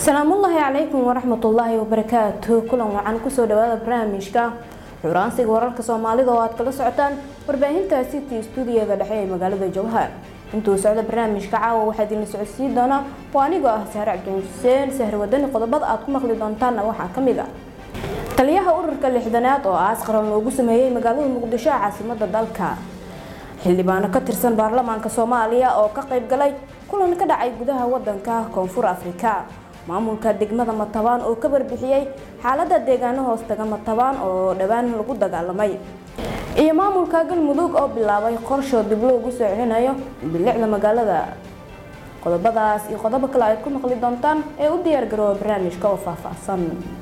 salaamullaahi calaykum waraxmatullaahi wabarakaatu kulan wacan kusoo dhawaada barnaamijka xuraansiga wararka soomaalida oo aad kala socotaan warbaahinta city stuudiyaga dhexe ee magaalada jowhar intuu socda barnaamijka caawa waxaa idinla socodsiin doonaa waa anigoo ah sahre cabdin xuseen sahre wadani qodobada aad ku maqli doontaanna waxaa ka mid a taliyaha ururka lixdanaad oo aas qaran loogu sameeyey magaalada muqdisho ee caasimada dalka xildhibaano ka tirsan baarlamaanka soomaaliya oo ka qayb galay kulan ka dhacay gudaha wadanka koonfur afrika maamulka degmada matabaan oo ka warbixiyey xaalada deegaano hoostaga matabaan oo dhowaan lagu dagaalamay iyo maamulka galmudug oo bilaabay qorshoo dib loogu soo celinayo bilicda magaalada qodobadaas iyo qodobo kale aad ku maqli doontaan ee u diyaar garooba barnaamijka oo faahfaahsan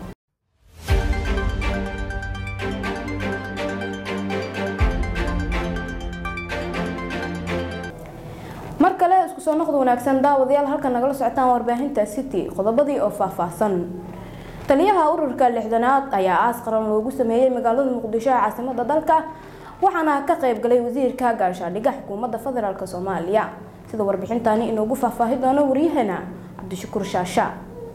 mar kale isku soo noqda wanaagsan daawadayaal halka nagala socotaan warbaahinta city qodobadii oo faahfaahsan taliyaha ururka lixdanaad ayaa aas qaran loogu sameeyey magaalada muqdisho ee caasimada dalka waxaana ka qayb galay wasiirka gaashaadhiga xukuumadda federaalk soomaaliya sida warbixintani inoogu faahfaahi doono waryaheena cabdishakuur shaasha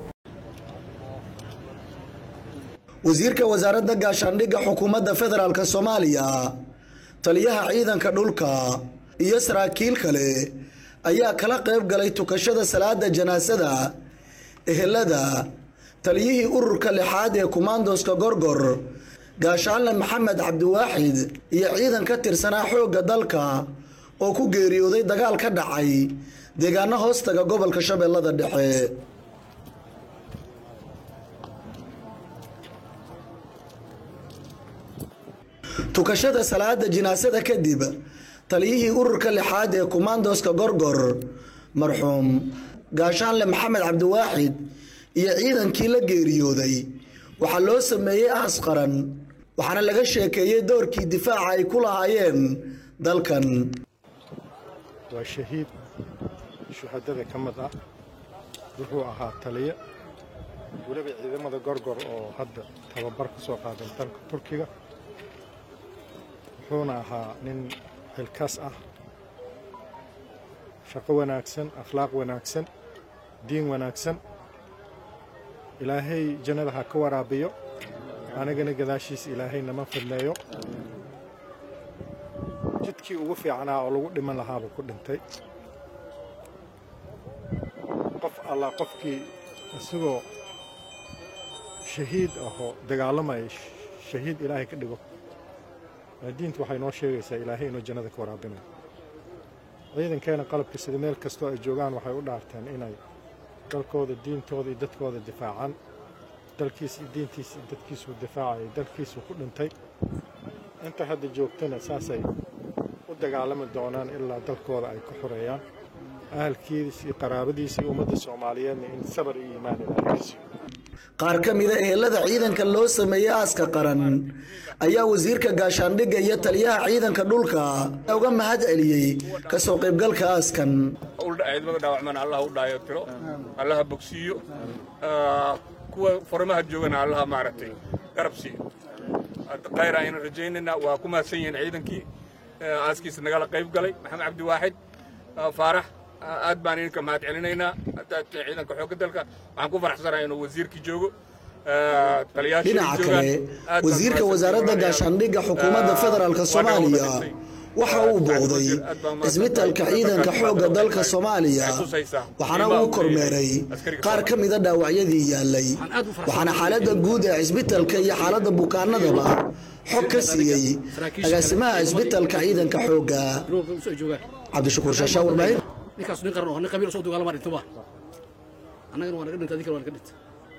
wasiirka wasaaradda gaashaandhigga xukuumadda federaalk soomaaliya taliyaha ciidanka dhulka iyo saraakiil kale ayaa kala qayb galay tukashada salaada janaasada ehelada taliyihii ururka lixaad ee kumaandoska gorgor gaashaanle maxamed cabdiwaaxid iyo ciidan ka tirsanaa xoogga dalka oo ku geeriyooday dagaal ka dhacay deegaano hoostaga gobolka shabeellada dhexe tukashada salaada jinaasada kadib taliyihii ururka lixaad ee kumaandoska gorgor marxuum gaashaanle maxamed cabdiwaaxid iyo ciidankii la geeriyooday waxaa loo sameeyey aas qaran waxaana laga sheekeeyey doorkii difaaca ay ku lahaayeen dalkan waa shahiid shuhadada ka mid ah wuxuu ahaa taliye weliba ciidamada gorgor oo hadda tababar ka soo qaaday dalka turkiga wuxuuna ahaa nin xilkaas ah shaqo wanaagsan akhlaaq wanaagsan diin wanaagsan ilaahay jannada ha ka waraabiyo anigana gadaashiisa ilaahay nama fidneeyo jidkii ugu fiicnaa oo lagu dhiman lahaabuu ku dhintay qof allah qofkii isagoo shahiid ahoo dagaalamaya shahiid ilaahay ka dhigo diintu waxay noo sheegaysaa ilaahay inuu jannada ka waraabinayo ciidankeena qalabka sida meel kastoo ay joogaan waxay u dhaarteen inay dalkooda diintooda iyo dadkooda difaacaan dalkiisa iyo diintiisa iyo dadkiisuu difaacayay dalkiisuu ku dhintay inta hadda joogtana saasay u dagaalami doonaan ilaa dalkooda ay ku xoreeyaan ahalkiisa iyo qaraabadiisa iyo ummadda soomaaliyeedna in sabar iyo iimaan ilaalkiisiyo qaar ka mida ehelada ciidanka loo sameeyey aaska qaran ayaa wasiirka gaashaandhigga iyo taliyaha ciidanka dhulka uga mahad celiyey kasoo qaybgalka aaskan ciidamada dhaawacman allah u dhaayo tiro allaha bogsiiyo kuwa farimaha joogana allaha maaragtay garab siiyo khayr aynu rajaynaynaa waa ku mahadsan yihiin ciidankii aaskiisa nagala qayb galay maxamed cabdiwaaxid faarax aad baan idinka mahad celinaynaa ciidanka xoogga dalka waxaan ku faraxsanahay inuu wasiirkii joogo dhinaca kale wasiirka wasaaradda gaashaandhigga xukuumadda federaalk soomaaliya waxa uu booqday cisbitalka ciidanka xoogga dalka soomaaliya waxaana uu kormeeray qaar ka mida dhaawacyadii yaalay waxaana xaaladda guud ee cisbitalka iyo xaaladda bukaanadaba xog ka siiyey agaasimaha cisbitalka ciidanka xoogga cabdishakuur shaashaa warbaahin ninkaas nin qaran oo nin qabiil soo dagaalama dhintoba annagana waa naga dhintay adinkana waa naga dhintay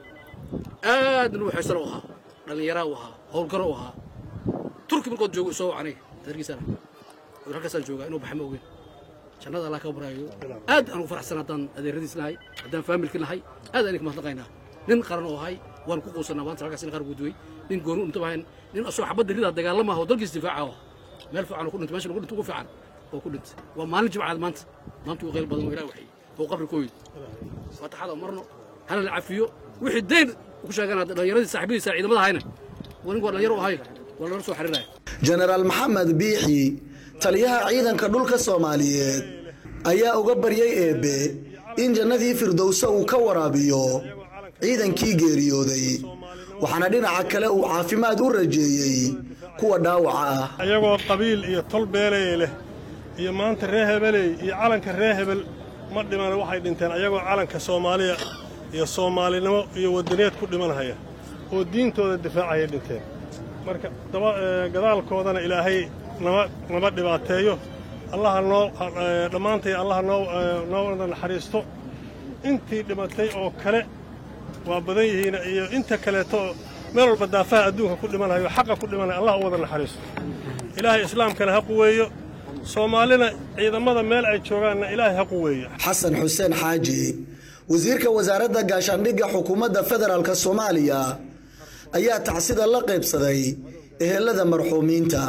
aadna uu xeesano u ahaa dhallinyaraa u ahaa howlgaro u ahaa turki markood joogo soo aniga dargiisana war halkaasaan joogaa inuu baxa ma ogeyn jannada allah ka baraayo aad aan ugu faraxsan haddaan adeeradiis nahay haddaan faamilki nahay aad aan idinka mahadnaqaynaa nin qaran oo ahay waan ku quusanaa maanta halkaas in qaran guduwey nin gooni unta bahayn nin asoo xabadda ridaa dagaalama oo dalkiis difaaca oo meel fiican oo ku dhintay meesha lagu dhinto ugu fiican oo ku dhintay waa maalin jimcaad maanta maanta uu qayl badan oo ilaah waxay oo qabri kooyid fataxada marno hana la cafiyo wixii dayn ku sheeganaa dhallinyaradii saaxiibadiisa ciidamada hayna waa nin waa dhalinyaro u ahay waa lala soo xiriiraya jenaraal maxamed biixi taliyaha ciidanka dhulka soomaaliyeed ayaa uga baryay eebbe in jannadii firdowse uu ka waraabiyo ciidankii geeriyooday waxaana dhinaca kale uu caafimaad u rajeeyey kuwa dhaawaca ah ayagoo qabiil iyo tol beeley leh iyo maanta ree hebeley iyo calanka ree hebel ma dhiman waxay dhinteen ayagoo calanka soomaaliya iyo soomaalinimo iyo wadaneed ku dhimanhaya oo diintooda difaacayay dhinteen marka gadaalkoodana ilaahay nama dhibaateeyo allaha noo dhammaantay allaha noo wada naxariisto intii dhimatay oo kale waa badan yihiin iyo inta kaleeto meel walba daafaha adduunka ku dhimanhayo xaqa ku dhimanaya allah u wada naxariisto ilaahay islaamkana ha quweeyo soomaalina ciidamada meel ay joogaanna ilaahay ha quweeyo xasan xuseen xaaji wasiirka wasaaradda gaashaandhigga xukuumadda federaalk soomaaliya ayaa tacsida la qaybsaday ehelada marxuumiinta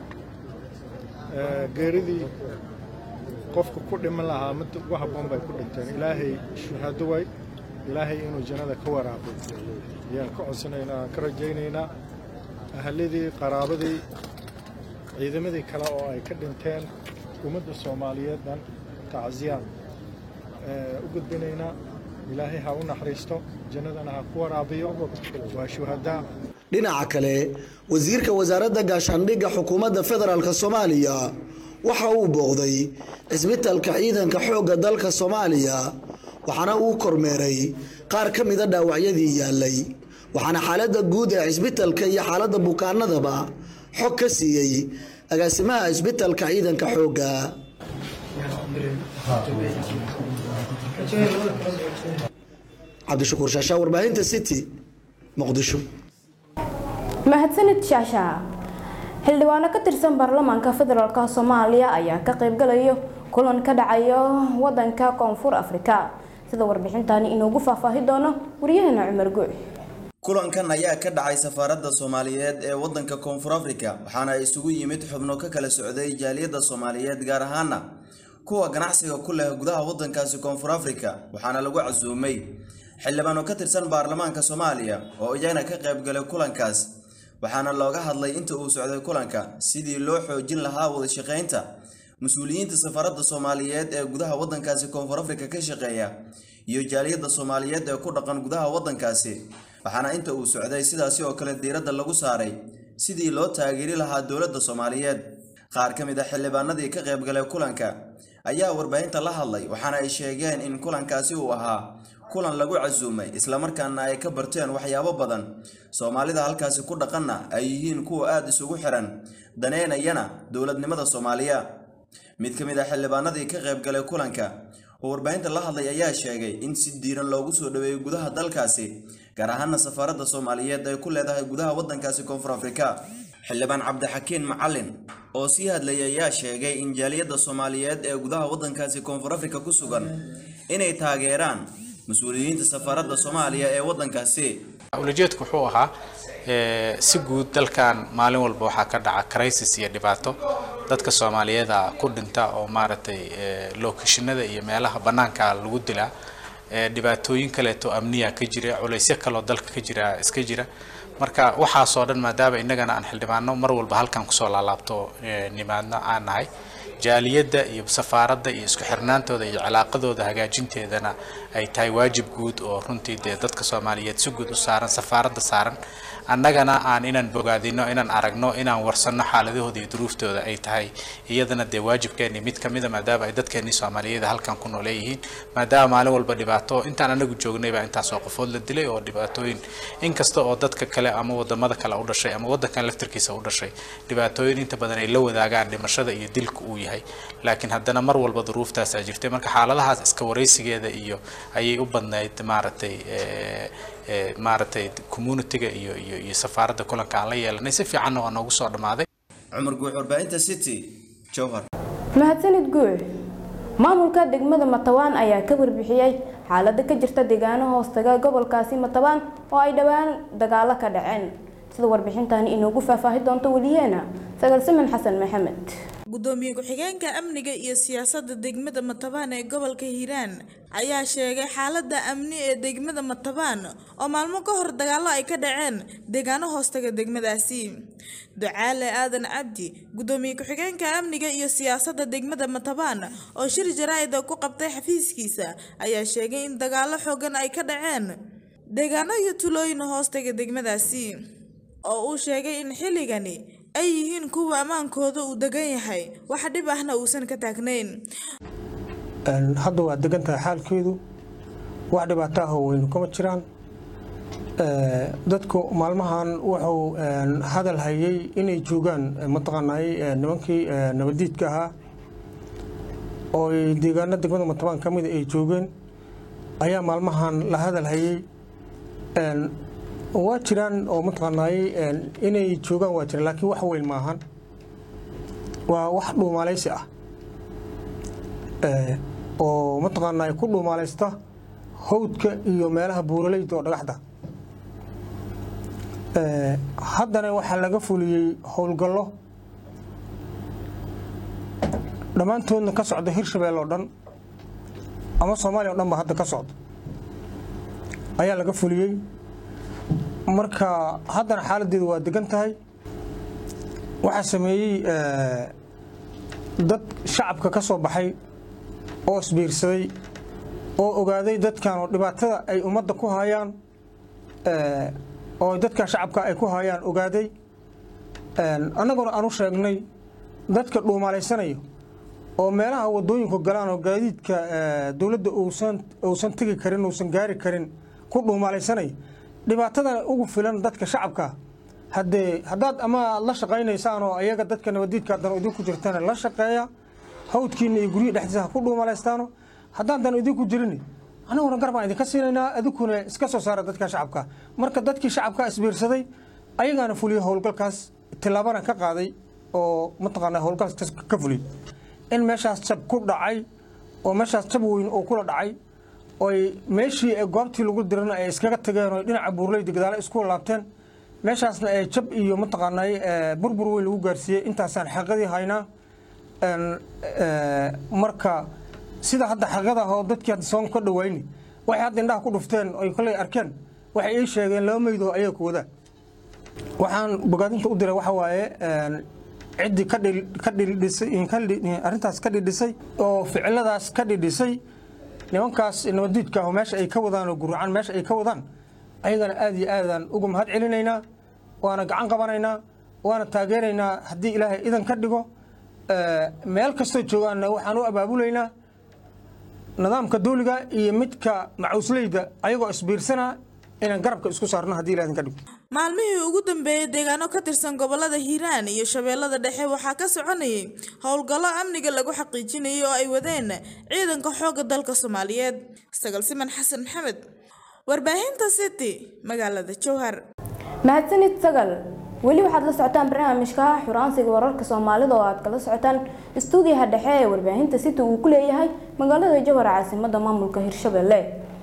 geeridii qofka ku dhiman lahaa mid ugu habboon bay ku dhinteen ilaahay shuhaado way ilaahay inuu jannada ka waraabay ayaan ka codsanaynaa aan ka rajaynaynaa ahaladii qaraabadii ciidamadii kale oo ay ka dhinteen ummadda soomaaliyeed dhan tacsiyaan u gudbinaynaa ilaahay ha u naxariisto jannadana ha ku waraabiyo waa shuhadaa dhinaca kale wasiirka wasaaradda gaashaandhigga xukuumadda federaalk soomaaliya waxa uu booqday cisbitalka ciidanka xoogga dalka soomaaliya waxaana uu kormeeray qaar ka mida dhaawacyadii yaalay waxaana xaaladda guud ee cisbitalka iyo xaaladda bukaanadaba xog ka siiyey agaasimaha cisbitalka ciidanka xoogga cabdishakuur shaashaa warbaahinta city muqdisho mahadsanid shaasha xildhibaano ka tirsan baarlamaanka federaalk soomaaliya ayaa ka qaybgalayo kulan ka dhacayo wadanka koonfur afrika sida warbixintani inoogu faahfaahi doono waryaheena cumar guuc kulankan ayaa ka dhacay safaaradda soomaaliyeed ee wadanka koonfur afrika waxaana isugu yimid xubno ka kala socday jaaliyadda soomaaliyeed gaar ahaana kuwa ganacsiga ku leh gudaha wadankaasi koonfur afrika waxaana lagu casuumay xildhibaano ka tirsan baarlamaanka soomaaliya oo iyagana ka qaybgalay kulankaas waxaana looga hadlay inta uu socday kulanka sidii loo xoojin lahaa wada shaqaynta mas-uuliyiinta safaaradda soomaaliyeed ee gudaha wadankaasi koonfur afrika ka shaqeeya iyo jaaliyadda soomaaliyeed ee ku dhaqan gudaha wadankaasi waxaana inta uu socday sidaasi oo kale diiradda lagu saaray sidii loo taageeri lahaa dowladda soomaaliyeed qaar ka mid a xildhibaanadii ka qaybgalay kulanka ayaa warbaahinta la hadlay waxaana ay sheegeen in kulankaasi uu ahaa kulan lagu casuumay islamarkaana ay ka barteen waxyaabo badan soomaalida halkaasi ku dhaqanna ay yihiin kuwa aada isugu xiran daneynayana dowladnimada soomaaliya mid ka mid a xildhibaanadii ka qaybgalay kulanka oo warbaahinta la hadlay ayaa sheegay in si diiran loogu soo dhaweeyo gudaha dalkaasi gaar ahaana safaaradda soomaaliyeed ay ku leedahay gudaha wadankaasi koonfur afrika xildhibaan cabdixakiin macalin oo sii hadlayay ayaa sheegay in jaaliyadda soomaaliyeed ee gudaha wadankaasi koonfur afrika ku sugan inay taageeraan mas-uuliyiinta safaaradda soomaaliya ee wadankaasi ulajeedku wuxuu ahaa si guud dalkan maalin walba waxaa ka dhaca crisis iyo dhibaato dadka soomaaliyeeda ku dhinta oo maaragtay lookashinada iyo meelaha bannaanka lagu dilaa dhibaatooyin kaleeto amniya ka jira culaysyo kaloo dalka ka jira iska jira marka waxaasoo dhan maadaama innagana aan xildhibaano mar walba halkan kusoo laalaabto nimaadno aan nahay jaaliyadda iyo safaaradda iyo isku xirnaantooda iyo cilaaqadooda hagaajinteedana ay tahay waajib guud oo runtii dee dadka soomaaliyeed si guud u saaran safaaradda saaran annagana aan inaan bogaadino inaan aragno inaan warsanno xaaladahooda iyo duruuftooda ay tahay iyadana dee waajibkeeni mid ka mida maadaama ay dadkeenii soomaaliyeed halkan ku nooleeyihiin maadaama maalin walba dhibaato intaan anagu joognay baa intaasoo qofood la dilay oo dhibaatooyin inkasta oo dadka kale ama wadamada kale u dhashay ama wadankan laftirkiisa u dhashay dhibaatooyin inta badan ay la wadaagaan dhimashada iyo dilka uu yahay laakiin haddana mar walba duruuftaasaa jirtay marka xaaladahaas iska waraysigeeda iyo ayay u badnayd maaragtay maaragtay communitiga iyo iyo iyo safaaradda kulanka aan la yeelanay si fiicanna waa noogu soo dhammaaday cumar guux warbaahinta city jowhar mahadsanid guuc maamulka degmada matabaan ayaa ka warbixiyey xaalada ka jirta deegaano hoostaga gobolkaasi matabaan oo ay dhowaan dagaalo ka dhaceen sida warbixintani inoogu faahfaahi doonto weliyeena sagaal siman xasan maxamed gudoomiye ku-xigeenka amniga iyo siyaasadda degmada matabaan ee gobolka hiiraan ayaa sheegay xaaladda amni ee degmada matabaan oo maalmo ka hor dagaallo ay ka dhaceen deegaano hoostaga degmadaasi ducaale aadan cabdi gudoomiye ku-xigeenka amniga iyo siyaasadda degmada matabaan oo shir jaraa'ida ku qabtay xafiiskiisa ayaa sheegay in dagaallo xoogan ay ka dhaceen deegaano iyo tulooyin hoostaga degmadaasi oo uu sheegay in xilligani ay yihiin kuwa ammaankooda uu degan yahay wax dhib ahna uusan ka taagnayn hadda waa degan tahay xaalkeedu wax dhibaato ah oo weynu kama jiraan dadku maalmahan wuxuu hadal hayay inay joogaan mataqaanay nimankii nabadiidka ahaa oo deegaano degmada matabaan ka mida ay joogeen ayaa maalmahan la hadal hayay waa jiraan oo mataqaanay inay joogaan waa jiraan laakiin wax weyn maahan waa wax dhuumaalaysi ah oo mataqaanay ku dhuumaalaysta hawdka iyo meelaha buuraleyda oo dhagaxda haddana waxaa laga fuliyey howlgallo dhammaantoodna ka socda hirshabelle oo dhan ama soomaaliya o dhan ba hadda ka socda ayaa laga fuliyey marka haddana xaaladdeedu waa degan tahay waxaa sameeyey dad shacabka ka soo baxay oo isbiirsaday oo ogaaday dadkan oo dhibaatada ay ummadda ku hayaan oo dadka shacabka ay ku hayaan ogaaday annaguna aan u sheegnay dadka dhuumaalaysanaya oo meelaha wadooyinku galaan oo gaadiidka dowladda uusan tegi karin uusan gaari karin ku dhuumaalaysanaya dhibaatada ugu filan dadka shacabka haddee haddaad ama la shaqaynaysaan oo ayaga dadka nabadiidka haddana idinku jirtana la shaqeeya hawdkiina iyo guryihi dhexdiisa ha ku dhuumalaystaano haddaadan idinku jirin annaguna gar baan idinka siinaynaa adinkuna iska soo saara dadka shacabka marka dadkii shacabka isbiirsaday ayagaana fuliyey howlgalkaas tillaabana ka qaaday oo mataqaanaa howlgalkaas ka fuliyey in meeshaas jab ku dhacay oo meeshaas jab weyn oo kula dhacay oy meeshii goobtii lagu dirana ay iskaga tageen oo dhinaca buurleyda gadaale isku laabteen meeshaasna ay jab iyo mataqaanay burbur weyn lagu gaarsiiyey intaasaan xaqadii haynaa marka sida hadda xaqada oo dadkii hadda soon ka dhawayni waxay hadda indhaha ku dhufteen oy koley arkeen waxay ii sheegeen laba meydoo ayaga ku wadaa waxaan bogaadinta u diray waxa waaye ciddii ka dhidhisay arrintaas ka dhidhisay oo ficiladaas ka dhidhisay nimankaas nabadiidka ah meesha ay ka wadaan oo guracan meesha ay ka wadaan ayagana aad iyo aadaan uga mahad celinaynaa waana gacan qabanaynaa waana taageeraynaa haddii ilaahay idan ka dhigo meel kastoo joogaanna waxaan u abaabulaynaa nidaamka dawliga iyo midka macuusleyda ayagoo isbiirsana inaan garabka isku saarno haddii ilaah idin ka dhigo maalmihii ugu dambeeyey deegaano ka tirsan gobolada hiiraan iyo shabeellada dhexe waxaa ka soconayay howlgallo amniga lagu xaqiijinayay oo ay wadeen ciidanka xoogga dalka soomaaliyeed sagal siman xasan maxamed warbaahinta city magaalada jowhar mahadsanid sagal weli waxaad la socotaan barnaamijka xuraansiga wararka soomaalida oo aad kala socotaan istuudiyaha dhexe ee warbaahinta city uu ku leeyahay magaalada jowhar caasimada maamulka hirshabelle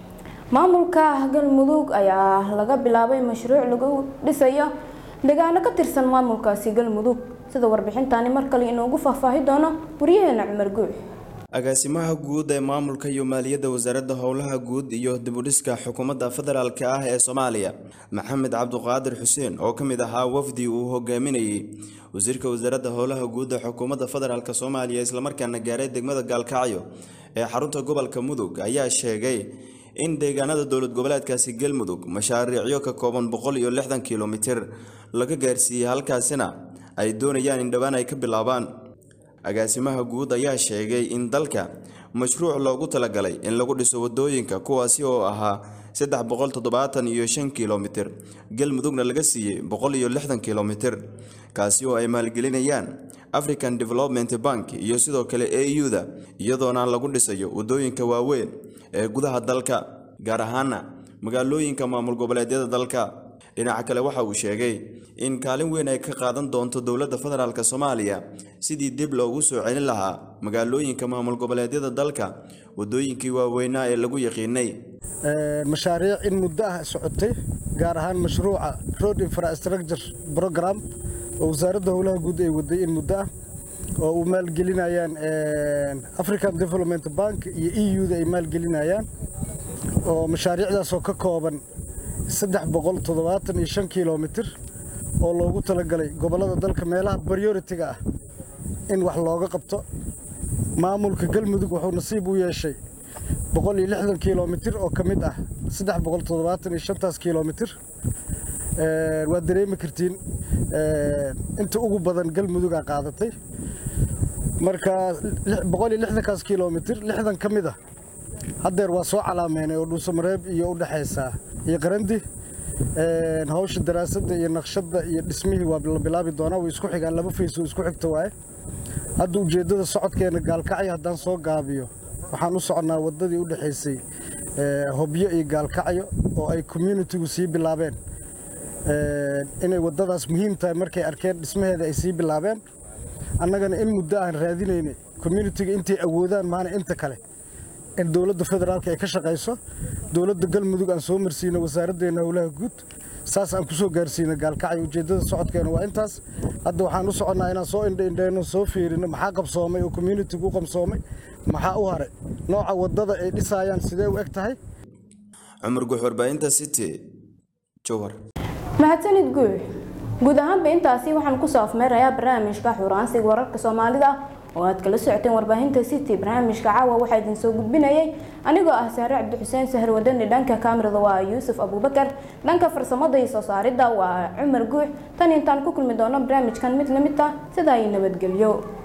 maamulka galmudug ayaa laga bilaabay mashruuc lagu dhisayo deegaano ka tirsan maamulkaasi galmudug sida warbixintani mar kale inoogu faahfaahi doono waryaheena cumar guux agaasimaha guud ee maamulka iyo maaliyadda wasaaradda howlaha guud iyo dibudhiska xukuumadda federaalk ah ee soomaaliya maxamed cabduqaadir xuseen oo ka mid ahaa wafdi uu hogaaminayey wasiirka wasaaradda howlaha guud ee xukuumadda federaalk soomaaliya islamarkaana gaaray degmada gaalkacyo ee xarunta gobolka mudug ayaa sheegay in deegaanada dowlad goboleedkaasi galmudug mashaariicyo ka kooban boqol iyo lixdan kilomitir laga gaarsiiyey halkaasina ay doonayaan in dhowaan ay ka bilaabaan agaasimaha guud ayaa sheegay in dalka mashruuc loogu talagalay in lagu dhiso wadooyinka kuwaasi oo ahaa saddex boqol toddobaatan iyo shan kilomitir galmudugna laga siiyey boqol iyo lixdan kilomitir kaasi oo ay maalgelinayaan african development bank iyo sidoo kale a u-da iyadoona lagu dhisayo wadooyinka waaweyn ee gudaha dalka gaar ahaana magaalooyinka maamul goboleedyada dalka dhinaca kale waxa uu sheegay in kaalin weyn ay ka qaadan doonto dowladda federaalk soomaaliya sidii dib loogu soo celin lahaa magaalooyinka maamul goboleedyada dalka wadooyinkii waaweynaa ee lagu yaqiinay mashaariic in muddo ah socotay gaar ahaan mashruuca road infrastructure program oo wasaaradda howlaha guud ay waday in muddo ah oo u maalgelinayaan african development bank iyo e u-da ay maalgelinayaan oo mashaariicdaasoo ka kooban saddex boqol toddobaatan iyo shan kilomitir oo loogu talagalay gobollada dalka meelaha prioritiga ah in wax looga qabto maamulka galmudug wuxuu nasiib u yeeshay boqol iyo lixdan kilomitir oo ka mid ah saddex boqol toddobaatan iyo shantaas kilomitir waad dareemi kartiin inta ugu badan galmudugaa qaadatay marka boqol iyo lixdankaas kilomitir lixdan ka mid a haddeer waa soo calaameynay oo dhuusamareeb iyo u dhexaysa iyo qarandi hawsha daraasadda iyo naqshadda iyo dhismihii waa la bilaabi doonaa way isku xigaan laba fays oo isku xigta waaye hadda ujeeddada socodkeena gaalkacyo haddaan soo gaabiyo waxaan u soconnaa waddadii u dhexaysay hobyo iyo gaalkacyo oo ay communitigu sii bilaabeen inay waddadaas muhiim tahay markay arkeen dhismaheeda ay sii bilaabeen annagana in muddo aan raadinaynay communitiga intay awoodaan maana inta kale in dowladda federaalka ay ka shaqayso dowladda galmudug aan soo marsiino wasaaraddeena howlaha guud saas aan ku soo gaarsiino gaalkacyo ujeeddada socodkeena waa intaas hadda waxaan u soconnaa inaan soo indhaindhayno soo fiirino maxaa qabsoomay oo communitigu u qabsoomay maxaa u haray nooca waddada ay dhisaayaan sidee u eg tahay cumar guux warbaahinta city jowhar mahadsanid guux guud ahaanba intaasi waxaan kusoo afmeerayaa barnaamijka xuraansiga wararka soomaalida oo aad kala socoteen warbaahinta city barnaamijka caawa waxaa idin soo gudbinayay anigoo ah saare cabdi xuseen sahar wadani dhanka kaamirada waa yuusuf abubakar dhanka farsamada iyo soo saaridda waa cumar guux tan intaan ku kulmi doono barnaamijkan mid lamid ah sidaa iyo nabadgelyo